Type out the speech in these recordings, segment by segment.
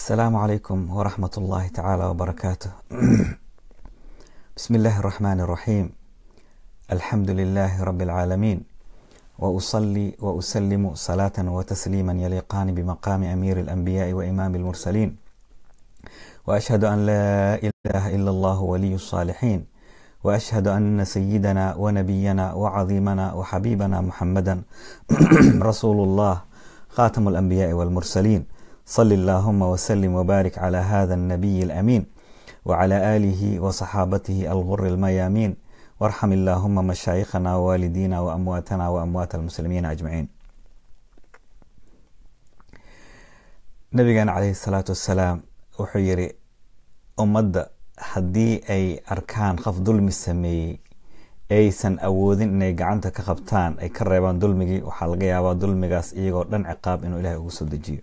السلام عليكم ورحمة الله تعالى وبركاته بسم الله الرحمن الرحيم الحمد لله رب العالمين وأصلي وأسلم صلاة وتسليما يليقان بمقام أمير الأنبياء وإمام المرسلين وأشهد أن لا إله إلا الله ولي الصالحين وأشهد أن سيدنا ونبينا وعظيمنا وحبيبنا محمدا رسول الله خاتم الأنبياء والمرسلين صل اللهم وسلم وبارك على هذا النبي الأمين وعلى آله وصحابته الغر الميامين وارحم اللهم مشايخنا ووالدينا وأمواتنا وأموات المسلمين أجمعين nabigeena caleyhi salaatu wassalaam wuxuu yiri ummadda haddii ay arkaan qof dulmi sameeyey aysan awoodin inay gacanta ka qabtaan ay ka reebaan dulmigii waxaa laga yaabaa dulmigaas iyagoo dhan ciqaab inuu ilahay ugu soo dejiyo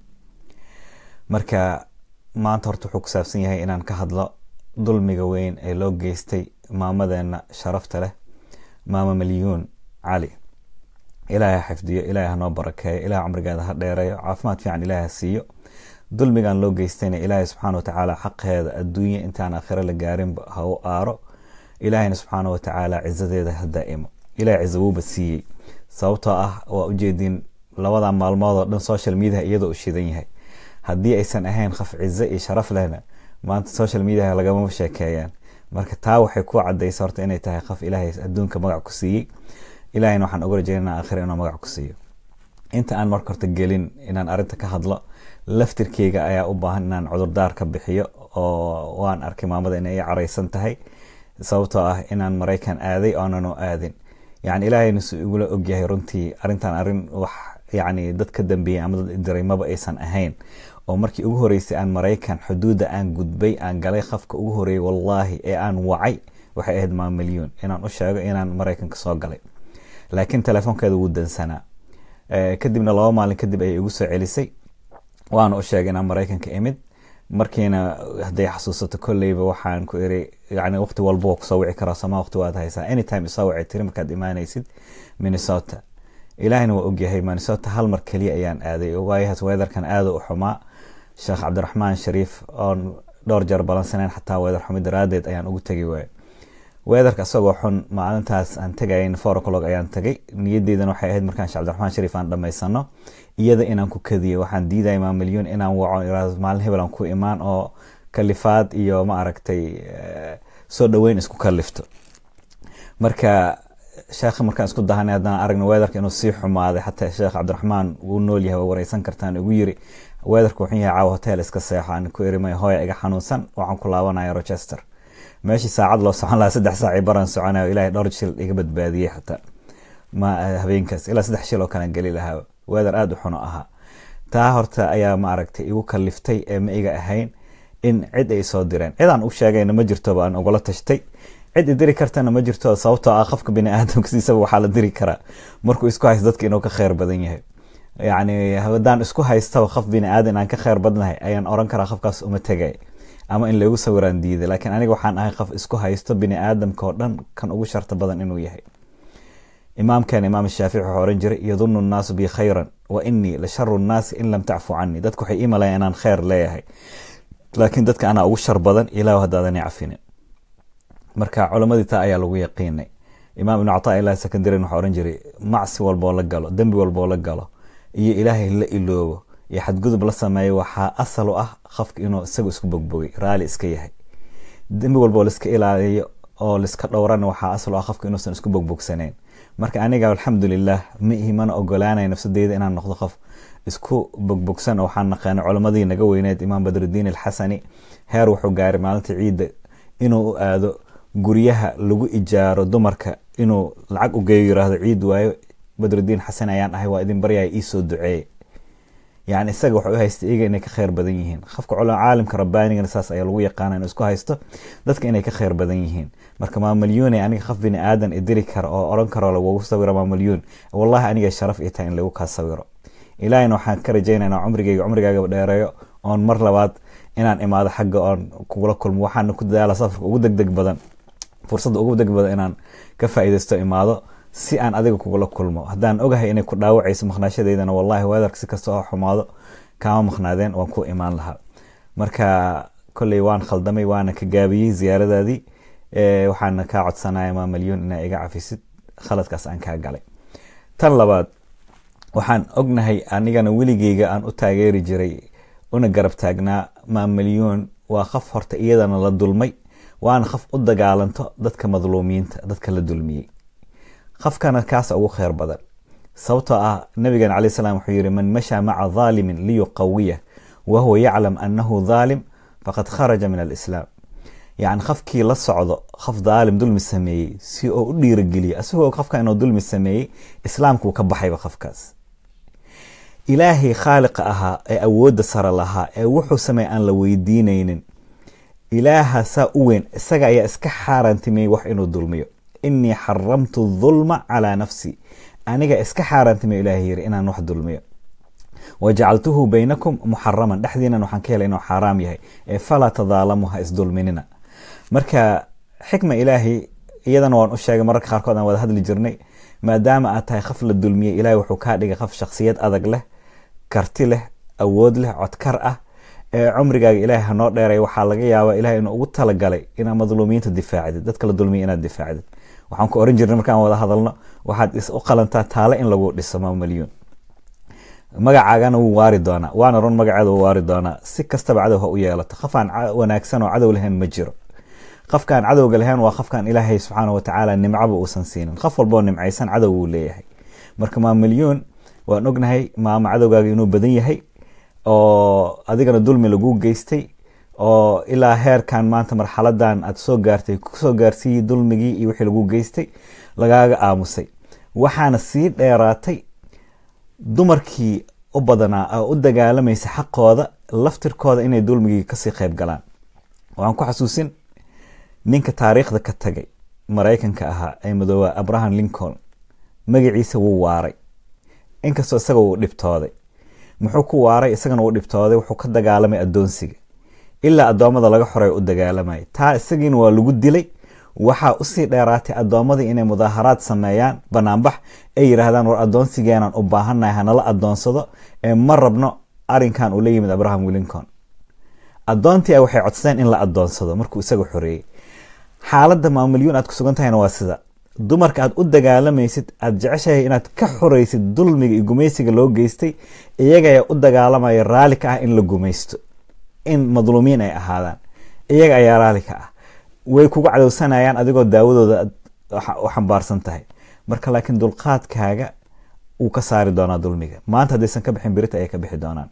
marka maanta horta wuxuu ku saabsan yahay inaan ka hadlo dulmiga weyn ee loo geystay maamadeena sharafta leh maama malyuun cali ilaahay ha xifdiyo ilaahay hanoo barakeeyo ilahay cumrigeeda ha dheereeyo caafimaad fiican ilaahay ha siiyo dulmigan loo geystayna ilaahay subxaana watacaala xaqeeda adduunya intaan aakhiro la gaarinba ha u aaro ilaahayna subxaana watacaala cizadeeda ha daa'imo ilahay cizo wuuba siiyey sababtoo ah waa ujeedin labada maalmood oo dhan social mediaha iyadoo u shidan yahay haddii aysan ahayn qof cizo iyo sharaf lehna maanta social mediaha lagama sheekeeyaan marka taa waxay ku cadaysa horta inay tahay qof ilaahay adduunka magac ku siiyey ilahayna waxaan uga rajeynaa aakhira inuu magac ku siiyo inta aan marka horta gelin inaan arrinta ka hadlo laftirkeyga ayaa u baahan inaan cudurdaar ka bixiyo oo waan arkay maamada inay i caraysan tahay sababtoo ah inaan maraykan aaday oonanu aadin yani ilaahayna su igula ogyahay runtii arrintan arrin wax yani dad ka dambeeyey ama dad diray maba aysan ahayn oo markii ugu horeysay aan maraykan xuduudda aan gudbay aan galay qafka ugu horeeyey wallaahi ee aan wacay waxay ahayd maa milyuun inaan u sheego inaan maraykanka soo galay laakiin telefoonkeeda wuu dansanaa kadibna laba maalin kadib ayay igu soo celisay waana u sheegay inaan maraykanka imid markiina hadday xasuusato kolleyba waxaan ku iri yani waqti walba waa kusoo wici karaa somaa waqti waad haysaa anytime isoo wici tiri markaad imaanaysid minnesota ilaahina waa ogyahay minnesota hal mar keliya ayaan aaday waayahaas weedarkan aada u xumaa sheekh cabdiraxmaan shariif oon dhowr jeer balansaneyn xataa weedar xumi daraadeed ayaan ugu tegi waaya weedarka isagoo xun maalintaas aan tegayn four o'clock ayaan tagay niyaddeydana waxay ahayd markaan sheekh cabdiraxmaan shariif aan dhammaysano iyada inaan ku kadiyo waxaan diidaya maa milyuun inaan waco iraado maalin hebel aan ku imaan oo kalifaad iyo ma aragtay soo dhoweyn isku kalifto marka sheekha markaan isku dahanay haddaan aragna weedarka inuu sii xumaaday xataa sheekh cabdiraxmaan wuu nool yahay waa wareysan kartaan igu yiri weedarka wuxuu yahay caawa hotel iska seexo aan ku iri may hooya iga xanuunsan waxaan ku laabanaya rochester meeshii saacad loo socon lahaa saddex saaci baran soconayo ilahay dhowr shil iga badbaadiyey xataa ma habeenkaas ilaa saddex shil oo kalean geli lahaa weedar aada u xuno ahaa taa horta ayaa ma aragtay igu kaliftay ee ma iga ahayn in cid ay soo direen cid aan u sheegayna ma jirtoba aan ugala tashtay cid i diri kartana ma jirto sababtoo ah qofka bini aadamkasiisaba waxaa la diri karaa markuu isku haysto dadka inuu ka kheyr badan yahay yacni haddaan isku haystaba qof bini aadan aan ka kheyr badnahay ayaan oran karaa qofkaas uma tegay ama in lagu sawiraan diiday laakiin aniga waxaan ahay qof isku haysto bini aadamka oo dhan kan ugu sharta badan inuu yahay imaamkeena imaam shaafici wuxuu oran jiray yadunu nnaasu bi khayran wa inii la sharu nnaasi in lam tacfu canii dadku waxay imalaya inaan kheyr leeyahay laakiin dadka anaa ugu shar badan ilaah haddaadan cafinin marka culamadii taa ayaa lagu yaqiinay imaam ibnu cataa ilah secondarin wuxuu oran jiray macsi walboo la galo dembi walboo la galo iyo ilaahay la iloobo iyo xadgudub la sameeyo waxaa asal u ah qofka inuu isagu isku bogbogay raali iska yahay dembi walboo laiska ilaaliyo oo laiska dhowrana waxaa asal u ah qofka inuusan isku bogbogsaneyn marka aniga alxamdulilah ma ihi mana ogolaanay nafsadeyda inaan noqdo qof isku bogbogsan oo waxaan naqaanay culamadii naga weyneed imaam badrudiin alxasani heer wuxuu gaaray maalinta ciidda inuu u aado guryaha lagu ijaaro dumarka inuu lacag u geeyo yiraahdo ciid waayo badrudiin xasan ayaan ahay waa idin baryaya iisoo duceeye yani isaga waxay u haysta iyaga inay ka kheyr badan yihiin qofka caalimka rabbaanigana saas ayaa lagu yaqaana inuu isku haysto dadka inay ka kheyr badan yihiin marka maamalyuun aniga qof bini aadan idiri kara oo oran karo lagugu sawiro maamalyuun wallahi aniga sharaf ii tahay in lagu kaa sawiro ilaahina waxaan ka rajeynayna cumrigeyga cumrigaaga dheereeyo oon mar labaad inaan imaado xagga oon kugula kulmo waxaana ku dadaala safarka ugu deg deg badan fursadda ugu deg badan inaan ka faa'iidaysto imaado si aan adiga kugula kulmo haddaan ogahay inay ku dhaawacayso maqnaashadeydana wallahi weedarka si kasta oo xumaado kaama maqnaadeen waan ku imaan lahaa marka kolley waan khaldamay waana ka gaabiyey ziyaaradaadii waxaana kaa codsanaya maa malyuun inaa iga cafisid khaladkaas aan kaa galay tan labaad waxaan ognahay anigana weligeyga aan u taageeri jiray una garab taagnaa maa malyuun waa qaf horta iyadana la dulmay waana qaf u dagaalanto dadka madluumiinta dadka la dulmiyey qafkana kaasa ugu kheyr badan sababtoo ah nabigan calay salam wuxuu yihi man mashaa maca dhaalimin liyuqawiyah wahuwa yaclam annahu dhaalim faqad kharaja min alislaam yacni qafkii la socdo qof dhaalim dulmi sameeyey si oo u dhiirageliyo isagoo qofka inuu dulmi sameeyey islaamkuu ka baxayba qofkaas ilaahay khaaliqa ahaa ee awoodda sare lahaa ee wuxuu sameey aan la weydiinaynin ilaaha saa u weyn isaga ayaa iska xaaraantimeeyey wax inuu dulmiyo inii xaramtu dhulma calaa nafsi aniga iska xaaraantimey ilahay yiri inaan wax dulmiyo wajacaltuhu baynakum muxaraman dhexdiinan waxaan ka helay inuu xaaraam yahay ee falaa tadaalamu ha isdulminina marka xikma ilaahay iyadana waan u sheegay mararka qaarkood aan wada hadli jirnay maadaama aad tahay qaf la dulmiyey ilahay wuxuu kaa dhigay qaf shaksiyad adag leh karti leh awood leh codkar ah ee cumrigaaga ilaahay hanoo dheeray waxaa laga yaabaa ilahay inuu ugu talagalay inaad madluumiyiinta difaacdid dadka la dulmiya inaad difaacdid waxaan ku oran jirnay markaan wada hadalno waxaad u qalantaa taale in lagu dhiso maamalyuun magacaagana wuu waari doonaa waana run magaceeda wuu waari doonaa si kastaba cadow ha u yeelato qofaan wanaagsan oo cadow lahayn ma jiro qofkaan cadowga lahayn waa qofkaan ilaahay subxaana watacaala nimcaba uusan siinin qof walboo nimcaysan cadow wuu leeyahay marka maamalyuun waan ognahay maama cadowgaaga inuu badan yahay oo adigana dulmi lagu geystay oo ilaa heerkan maanta marxaladan aad soo gaartay kusoo gaarsiiyey dulmigii iyo wixii lagu geystay lagaaga aamusay waxaana sii dheeraatay dumarkii u badanaa oo u dagaalamaysa xaqooda laftirkooda inay dulmigii kasii qayb galaan waxaan ku xasuusin ninka taariikhda ka tagay maraykanka ahaa ee madooba abraham lincoln magaciisa wuu waaray inkastoo isaga uu dhibtooday muxuu ku waaray isagana uu dhibtooday wuxuu ka dagaalamay adoonsiga ilaa addoommada laga xoray u dagaalamaya taa isagiina waa lagu dilay waxaa usii dheeraatay addoomadii inay mudaaharaad sameeyaan banaanbax ay yidhaahdaan war addoonsigeenaan u baahannahay hanala addoonsado ee ma rabno arinkan uu la yimid abraham lincoln addoontii waxay codsadeen in la addoonsado markuu isaga xoreeyey xaaladda maamulyuun aad ku sugan tahayna waa sida dumarka aad u dagaalamaysid aad jeceshahay inaad ka xoreysid dulmiga iyo gumaysiga loo geystay iyaga ayaa u dagaalamaya raali ka ah in la gumaysto in madluumiin ay ahaadaan iyaga ayaa raali ka ah way kugu cadowsanayaan adigoo daawadooda u xambaarsan tahay marka laakiin dulqaadkaaga wuu ka saari doonaa dulmiga maanta haddaysan ka bixin berita ayay ka bixi doonaan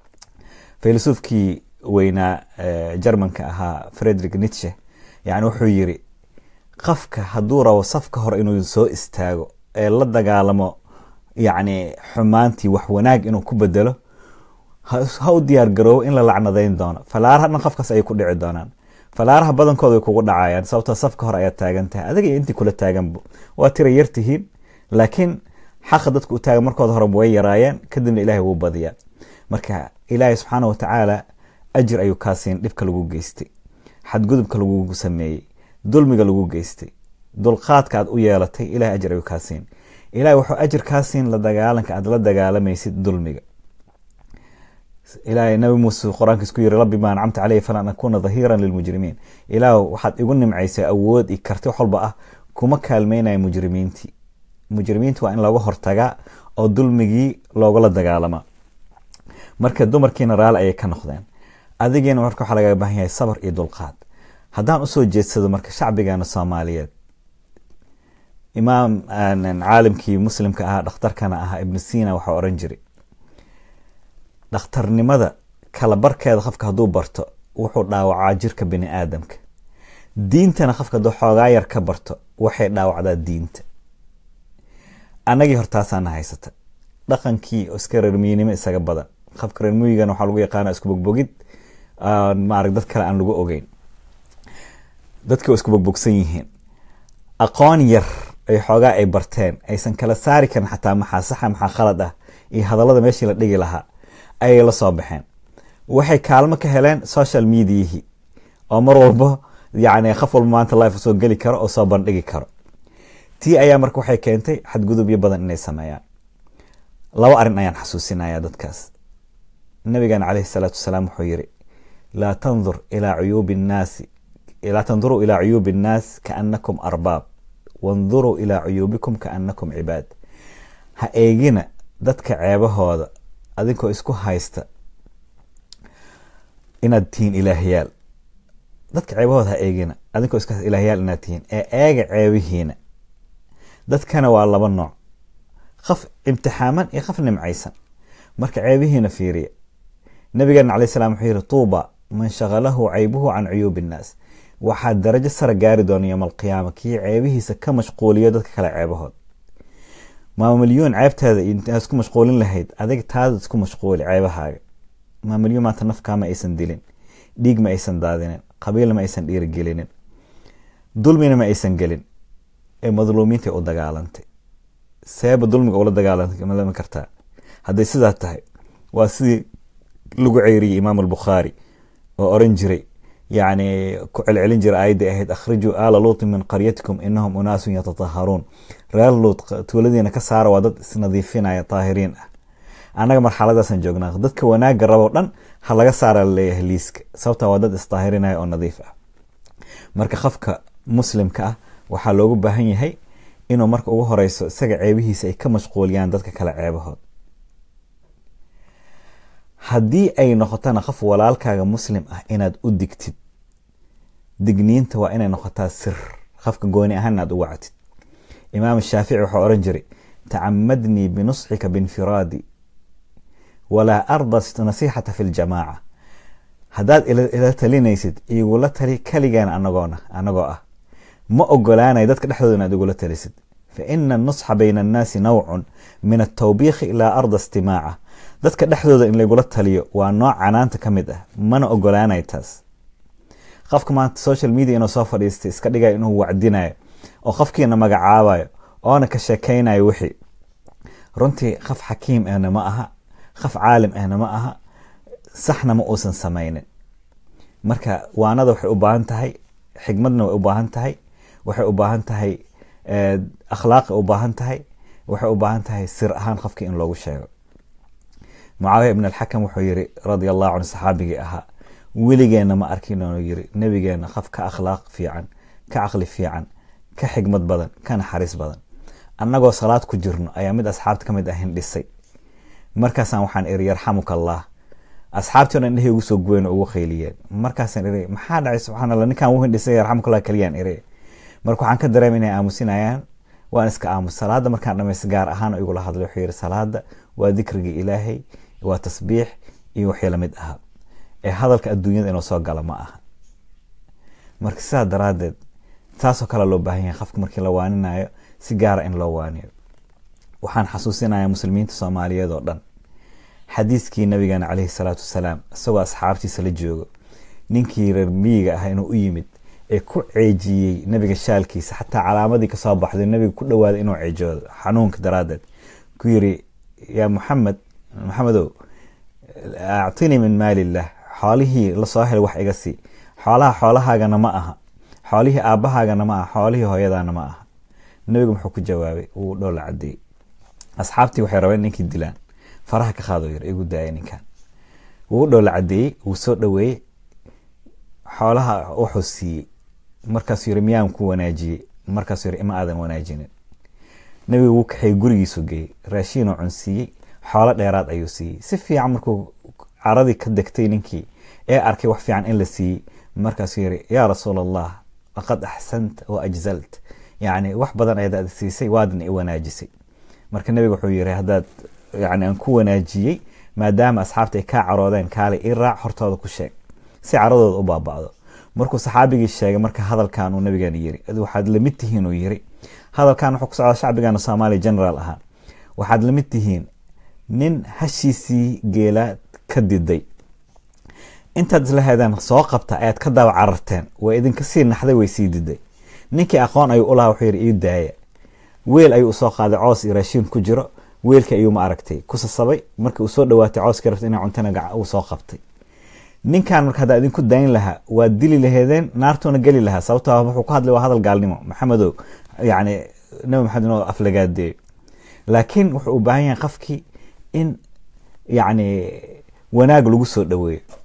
filosoofkii weynaa jermanka ahaa frederick nitshe yani wuxuu yiri qofka hadduu rabo safka hore inuu soo istaago ee la dagaalamo yacni xumaantii wax wanaag inuu ku bedelo ha u diyaar garoobo in la lacnadayn doono falaaraha dhan qofkaas ayay ku dhici doonaan falaaraha badankooda way kugu dhacayaan sababtoo safka hore ayaad taagan tahay adiga iyo intii kula taaganba waa tira yar tihiin laakiin xaqa dadka u taagan markooda horeba way yaraayeen kadibna ilahay wuu badiyaa marka ilaahay subxaana watacaala ajir ayuu kaa siin dhibka lagu geystay xadgudubka lagugu sameeyey dulmiga lagu geystay dulqaadka aad u yeelatay ilahay ajir ayuu kaa siin ilahay wuxuu ajir kaa siin la dagaalanka aad la dagaalamaysid dulmiga ilahay nabi muuse qur-aankiis ku yiri rabbi ma ancamta caleyhi falan akuna dhahiiran lilmujrimiin ilaah waxaad igu nimcaysay awood iyo karti wax walba ah kuma kaalmeynaya mujrimiintii mujrimiinti waa in looga hortagaa oo dulmigii loogala dagaalamaa marka dumarkiina raali ayay ka noqdeen adigiina marka waxaa lagaga baahan yahay sabar iyo dulqaad haddaan usoo jeedsado marka shacbigeena soomaaliyeed imaam caalimkii muslimka ahaa dhakhtarkana ahaa ibnu sina waxaa oran jiray dhakhtarnimada kala barkeeda qofka hadduu barto wuxuu dhaawacaa jirka bini aadamka diintana qofka hadduu xoogaa yar ka barto waxay dhaawacdaa diinta annagii hortaasaana haysata dhaqankii oo iska reermiynimo isaga badan qofka reermiyigana waxaa lagu yaqaana isku bogbogid maarag dad kale aan lagu ogeyn dadka waa isku bogbogsan yihiin aqoon yar ay xoogaa ay barteen aysan kala saari karin xataa maxaa saxa maxaa khalad ah iyo hadallada meeshii la dhigi lahaa ayay la soo baxeen waxay kaalmo ka heleen social mediahii oo mar walba yani qof walba maanta life soo geli karo oo soo bandhigi karo tii ayaa marka waxay keentay xadgudubyo badan inay sameeyaan laba arrin ayaan xasuusinaya dadkaas nabigan caleyhi salaatu wasalaam wuxuu yiri laa tandur ilaa cuyuubi nnaasi laa tanduruu ilaa cuyuubi innaas kaanakum arbaab wanduruu ilaa cuyuubikum kaanakum cibaad ha eegina dadka ceebahooda adinkoo isku haysta inaad tihiin ilaahyaal dadka ceebahooda ha eegina adinkoo iska ilaahyaal inaad tihiin ee eega ceebihiina dadkana waa laba nooc qaf imtixaaman iyo qaf nimcaysan marka ceebihiina fiiriya nabigeena calay salam wuxuu yihi tuuba man shaqalahu caybuhu can cuyuubi innaas waxaa darajo sara gaari doona yowma alqiyaama kii ceebihiisa ka mashquuliyo dadka kale ceebahood maamilyoon ceebtaada intaad isku mashquulin lahayd adig taada isku mashquuli ceebahaaga maamilyoon maanta nafkaa ma aysan dilin dhiig ma aysan daadinin qabiilna ma aysan dhiirigelinin dulmina ma aysan gelin ee madluumiintay u dagaalantay seeba dulmiga ula dagaalami kartaa hadday sidaa tahay waa sidii lagu ceyriyey imaam albukhaari oo oran jiray yani ku celcelin jira aayadda ahayd akhrijuu aala luutin min qaryatikum inahum unaasun yatataharuun reer luut tuuladiina ka saara waa dad isnadiifinaya taahiriin ah annaga marxaladaasan joognaa dadka wanaagga rabo dhan ha laga saara laleeyahay liiska sababta waa dad istaahirinaya oo nadiif ah marka qofka muslimka ah waxaa loogu baahan yahay inuu marka ugu horeyso isaga ceebihiisa ay ka mashquuliyaan dadka kale ceebahood haddii ay noqotana qof walaalkaaga muslim ah inaad u digtid digniinta waa inay noqotaa sir qofka gooni ahaan inaad u wactid imaam shaafici waxaa oran jiray tacamadnii binusxika binfiraadi walaa arda nasiixata fi ljamaaca haddaad ila talinaysid igula tali kaligaan anagoona anagoo ah ma ogolaanay dadka dhexdooda inaad igula talisid fa ina anusxa bayna annaasi nawcun min altawbiikhi ilaa arda istimaaca dadka dhexdooda in laygula taliyo waa nooc canaanta ka mid ah mana ogolaanay taas qofka maanta social media inuu soo fadhiistay iska dhigayo inuu wacdinayo oo qofkiina magacaabayo oona ka sheekaynayo wixii runtii qof xakiim ahna ma aha qof caalim ahna ma aha saxna ma uusan samaynin marka waanada waxay u baahan tahay xigmadna way u baahan tahay waxay u baahan tahay akhlaaqi u baahan tahay waxay u baahan tahay sir ahaan qofkii in loogu sheego mucaawiya ibn alxakam wuxuu yiri radia allahu canhu saxaabigii ahaa weligeena ma arkin inuu yiri nebigeena qof ka akhlaaq fiican ka caqli fiican ka xigmad badan ka naxariis badan annagoo salaad ku jirno ayaa mid asxaabta ka mid ah hindhisay markaasaan waxaan iri yarxamuka allah asxaabtii o dhan indhahey ugu soo guweyn oo ugu qayliyeen markaasaan iri maxaa dhacay subxaan allah ninkaan u hindhisay yarxamukallah kaliyaan iri marka waxaan ka dareema inay aamusinayaan waan iska aamus salaada markaan dhamaysta gaar ahaan igula hadlay wuxuu yiri salaada waa dikriga ilaahay waa tasbiix iyo wixii lamid aha ee hadalka adduunyada inuu soo gala ma aha marka sidaa daraadeed taasoo kale loo baahan yahay qofka markii la waaninayo si gaara in loo waaniyo waxaan xasuusinaya muslimiinta soomaaliyeed oo dhan xadiiskii nabigeena caleyhi salaatu wasalaam isagoo asxaabtiisa la joogo ninkii reer miyiga ah inuu u yimid ee ku ceejiyey nabiga shaalkiisa xataa calaamadii kasoo baxday nabiga ku dhawaaday inuu ceejoodo xanuunka daraadeed ku yiri yaa muxamed maxamedow actinii min maali illah xoolihii lasoo helay wax iga sii xoolaha xoolahaagana ma aha xoolihii aabbahaagana ma aha xoolihii hooyadaana ma aha nabigu muxuu ku jawaabay wuu dhowla cadeeyey asxaabtii waxay rabeen ninkii dilaan faraha ka qaado yir igu daaya ninkan wuu dhowla cadeeyey wuu soo dhaweeyey xoolaha wuxuu siiyey markaasuu yiri miyaan ku wanaajiyey markaasuu yiri ima aadan wanaajinin nabigu wuu kaxay gurigiisu geeyey raashiinoo cunsiiyey xoolo dheeraad ayuu siiyey si fiican markuu caradii ka degtay ninkii ee arkay wax fiican in la siiyey markaasuu yiri yaa rasuul allah laqad axsanta wa ajzalt yacni wax badan ayaad siisay waadna i wanaajisay marka nabiga wuxuu yiri haddaad yani aan ku wanaajiyey maadaama asxaabta ay kaa caroodeen kaale i raac hortooda ku sheeg si caradooda u baaba'do markuu saxaabigii sheegay marka hadalkan uu nabigeena yiri waxaad lamid tihiin uu yiri hadalkan wuxuu ku socdaa shacbigeena soomaaliya generaal ahaa waxaad lamid tihiin nin hashiisii geelaa ka diday intaad isla heedeen soo qabta ayaad ka daba cararteen way idinka sii naxday way sii diday ninkii aqoon ayuu ulahaa wuxuu yidhi ii daaya weel ayuu usoo qaaday coos iyo raashiin ku jiro weelkii ayuu ma aragtay ku sasabay markii uu soo dhawaatay cooskii rabta inay cuntana uu soo qabtay ninkan marka haddaa idinku dayn lahaa waad dili laheedeen naartuuna geli lahaa sababtoo wuxuu ku hadlay waa hadal gaalnimo maxamedow yacni nabi maxamed inuu aflagaadeeyo laakiin wuxuu u baahan yahay qofkii in yacni wanaag lagu soo dhaweeyo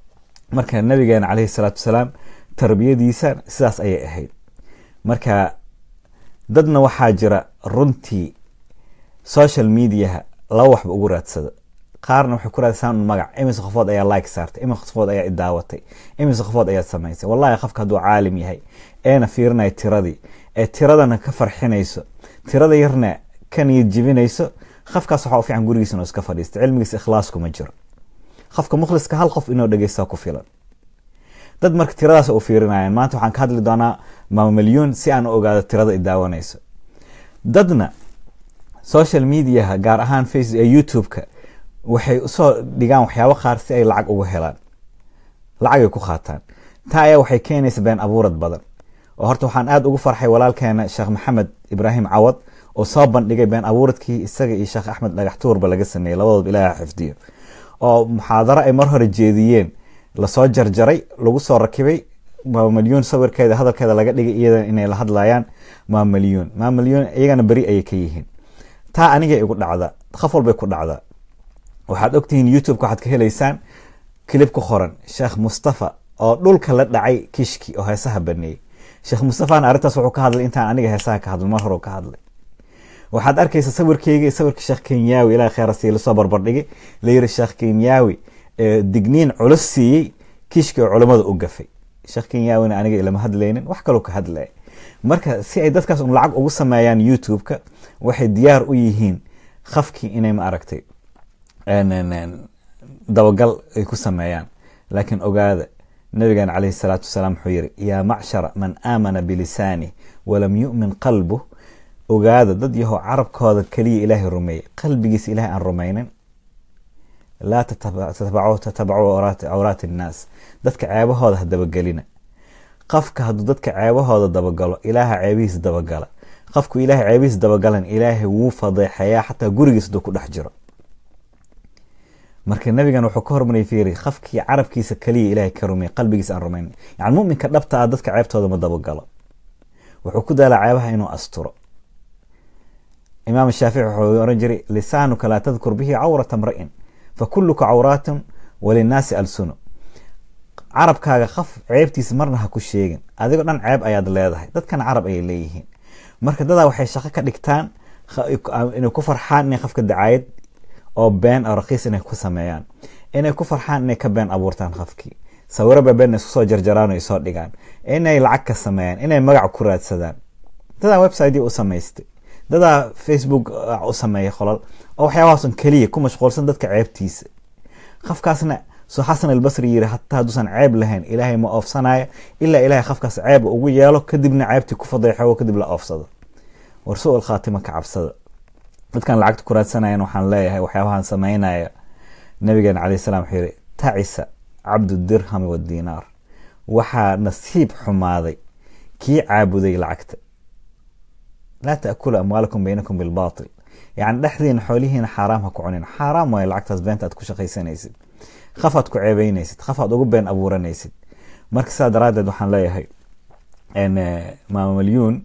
marka nabigeena caleyhi salaatu wasalaam tarbiyadiisa sidaas ayay ahayd marka dadna waxaa jira runtii social mediaha laba waxba ugu raadsada qaarna waxay ku raadsadaan un magac imise qofood ayaa like saartay imise qofood ayaa idaawatay imise qofood ayaad samaysay wallahi qofka hadduu caalim yahay eena fiirinaya tiradii ee tiradana ka farxinayso tirada yarna ka niyad jibinayso qofkaas waxaa u fiican gurigiisa inuu iska fadhiista cilmigiisa ikhlaas kuma jiro qofka mukhliska hal qof inuu dhegeysta ku filan dad marka tiradaas u fiirinayaan maanta waxaan ka hadli doonaa maama milyuun si aan u ogaado tirada i daawanayso dadna social mediaha gaar ahaan face youtube-ka waxay usoo dhigaan waxyaabo qaar si ay lacag ugu helaan lacagay ku qaataan taa ayaa waxay keenaysa been abuurad badan oo horta waxaan aada ugu farxay walaalkeena sheekh maxamed ibraahim cawad oo soo bandhigay been abuuradkii isaga iyo sheekh axmed dhagax tuurba laga sameeyey labadooba ilaaha xifdiyo oo muxaadaro ay mar hore jeediyeen lasoo jarjaray lagu soo rakibay maamalyuun sawirkeeda hadalkeeda laga dhigay iyada inay la hadlayaan maamalyuun maamalyuun iyagana beri ayay ka yihiin taa anigay igu dhacda qof walbay ku dhacdaa waxaad ogtihiin youtube-ka waxaad ka helaysaan kilib ku qoran sheekh mustafa oo dhulka la dhacay kishki oo heesaha baneeyey sheekh mustafana arrintaas wuxuu ka hadlay intaan aniga heesaha ka hadlay mar hore ka hadlay waxaad arkaysa sawirkeyga sawirka sheekh kenyaawi ilaah kheerasi lasoo barbardhigay layiri sheekh kenyaawi digniin culus siiyey kishki oo culammada u gafay sheekh kenyaawina aniga ilama hadlaynin wax kaloo ka hadlaya marka si ay dadkaas un lacag ugu sameeyaan youtube-ka waxay diyaar u yihiin qafkii inay ma aragtay dabagal ay ku sameeyaan laakiin ogaada nabigan caleyhi salaatu wasalaam wuxuu yiri yaa macshara man aamana bilisaani walam yu'min qalbuh ogaada dad yahow carabkooda keliya ilaahay rumeeyey qalbigiisa ilahay aan rumaynin laa tatabacuu cawraati innaas dadka ceebahooda ha dabagelina qofka hadduu dadka ceebahooda dabagalo ilaaha ceebihiisa dabagala qofku ilaahay ceebihiisa dabagalan ilaahay wuu fadeexeeyaa xataa gurigiisa haduu ku dhex jiro marka nabigan wuxuu ka hormariyay fiiri qofkii carabkiisa keliya ilaahay ka rumeeyey qalbigiisa aan rumaynin yani muminka dhabta ah dadka ceebtooda ma dabagalo wuxuu ku daalaa ceebaha inuu asturo imaam shaafici wuxuu oran jiray lisaanuka laa tadkur bihi cawrata mra'in fakuluka cawraatun walinnaasi alsuno carabkaaga qaf ceebtiisa marna ha ku sheegin adigoo dhan ceeb ayaad leedahay dadkana carab ayay leeyihiin marka dadaa waxay shaqo ka dhigtaan inay ku farxaan inay qofka dacaayad oo been oo rakiis inay ku sameeyaan inay ku farxaan inay ka been abuurtaan qofkii sawiraba been isku soo jarjaraan oo soo dhigaan inay lacag ka sameeyaan inay magac ku raadsadaan dadaa website u samaystay dadaa facebook u sameeyay qolal oo waxyaabahaasun keliya ku mashquulsan dadka ceebtiisa qofkaasna soo xasan albasri yiri hataa hadduusan ceeb lahayn ilaahay ma oofsanaya ilaa ilahay qofkaas ceeb ugu yeelo kadibna ceebtii ku fadeexo kadib la oofsado war su-al khaatima ka cabsada dadkan lacagta ku raadsanayan waxaan leeyahay waxyaabahan sameynaya nabigeena caleyh salam wuxuu yihi tacisa cabdu dirhami wadinaar waxaa nasiib xumaaday kii caabuday lacagta laa taakulu amwaalakum baynakum bilbatil yani dhexdiina xoolihiina xaaraam ha ku cunin xaaraam waayo lacagtaas beenta aad ku shaqaysanaysid qaf aad ku ceebeynaysid qaf aad ugu been abuuranaysid marka sidaa daraadeed waxaan leeyahay maama malyuun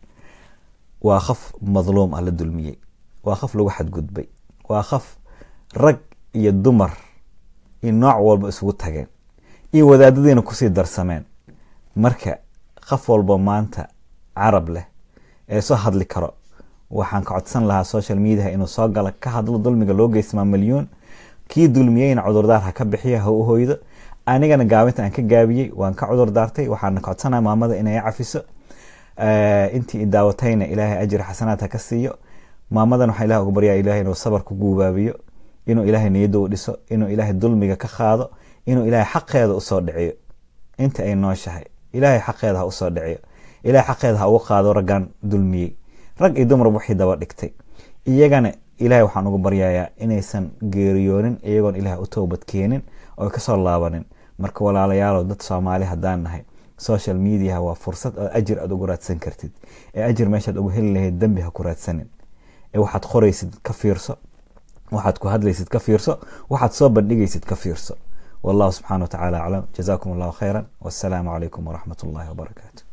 waa qaf madluum ah la dulmiyey waa qaf lagu xadgudbay waa qaf rag iyo dumar iyo nooc walba isugu tageen iyo wadaadadiina kusii darsameen marka qof walba maanta carab leh ee soo hadli karo waxaan ka codsan lahaa social mediaha inuu soo gala ka hadlo dulmiga loo geysmaa milyuun kii dulmiyeyna cudurdaar ha ka bixiyo ha u hoydo anigana gaabinta aan ka gaabiyey waan ka cudur daartay waxaana ka codsanaya maamada inay cafiso intii daawatayna ilaahay ajri xasanaad ha ka siiyo maamadan waxaa ilaah uga baryaa ilahay inuu sabar ku guubaabiyo inuu ilaahay niyadda u dhiso inuu ilaahay dulmiga ka qaado inuu ilaahay xaqeeda usoo dhiciyo inta ay nooshahay ilaahay xaqeeda ha usoo dhiciyo ilahay xaqeeda ha uga qaado raggan dulmiyey rag iyo dumarba waxay daba dhigtay iyagana ilahay waxaan uga baryayaa inaysan geeriyoonin iyagoon ilahay u toobad keenin oo kasoo laabanin marka walaalayaalow dad soomaali haddaan nahay social mediaha waa fursad oo ajir aad ugu raadsan kartid ee ajir meeshaad ugu heli lahayd dembi ha ku raadsanin ee waxaad qoraysid ka fiirso waxaad ku hadlaysid ka fiirso waxaad soo bandhigaysid ka fiirso wallahu subxana wa tacala aclam jazakum allahu khayra wassalaamu calaykum waraxmat ullahi wabarakaatu